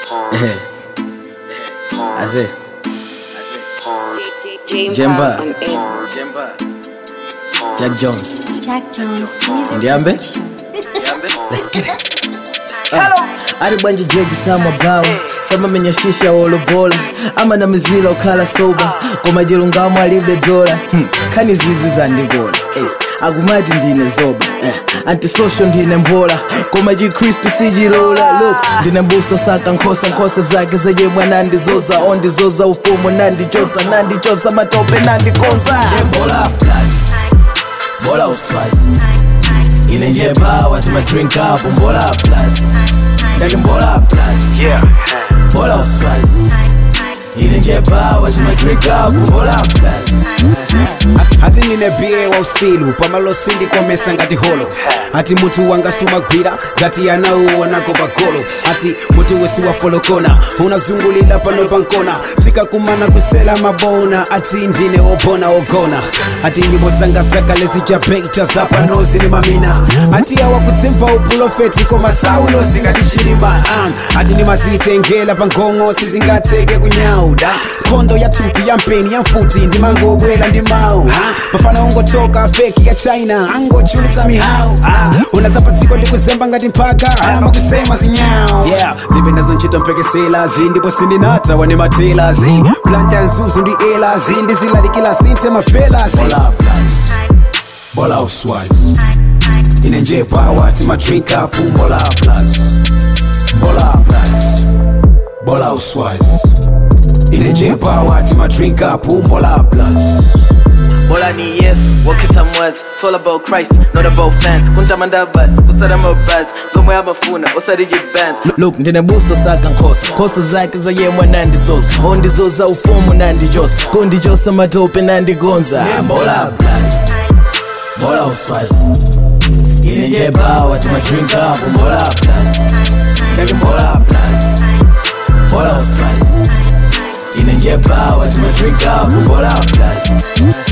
Ase. James Jemba. on air. Jack Jones. Jack Jones Music Ndiambe? Production. Let's get it. ari bwanje jegi samabawa samamenyashisha wolobola ama na mizila okhala soba koma chilungamo alibe dola hmm. khani zizi zandigola eh. akumati ndine zoba eh. antisocial ndine mbola koma chikristu sichilola look ndine mbuso saka nkhosa nkhosa zake zeyemwe nandizoza ondizoza ufumu nandichosa nandichosa matope nandikonza bola plus bola uswazi ine nje bawa timadrink up mbola plus ndake mbola plus Yeah. mbola uswazi ine nje bawa timadrink up mbola plus ati ndine biye wa usilu pamalosindi komesa ngati holo ati mutu wanga sumagwira ngati anauonako pagolo ati mutu wesi wafolokona unazungulira pano pankona tikakumana kusela mabona ati ndine opona ogona ati nyimbo zanga zakale zichapeita zapanozi ni mamina ati awakutsimva upulofeti koma saulo zingatichilima um, ati ndimazitengela pangongo sizingateke kunyauda nkhondo ya thupi ya mpeni ya mfuti ndimangobwela ndi mawu ah, mafana ungotoka feki ya china angochulitsa mihawu ah, unazapatsiko ndikuzemba ngati mphaka ayamba kusema zinyawo yeah, libe nazo ntchito mpekeselazi ndipo sindinatawa ni matelazi planta nzuzu ndi elazi ndizilalikila sinte mafelazi mbola plus bola uswazi ine nje pawa timadrink up mbola plus bola plus bola uswazi ine nje pawa timadrink up mbola plus All I need yes, wakita mwazi It's all about Christ, not about fans kuntamanda basi kusada mabasi zomwe amafuna osadije bands look ndine buso saka nkhosa nkhosa zake zayemwe nandizoza ondizoza ufumu nandichosa kundichosa matope nandigonza mbola plus mbola uswazi ine nje bawa timadrink up mbola plus ndake mbola plus mbola uswazi ine nje bawa timadrink up mbola plus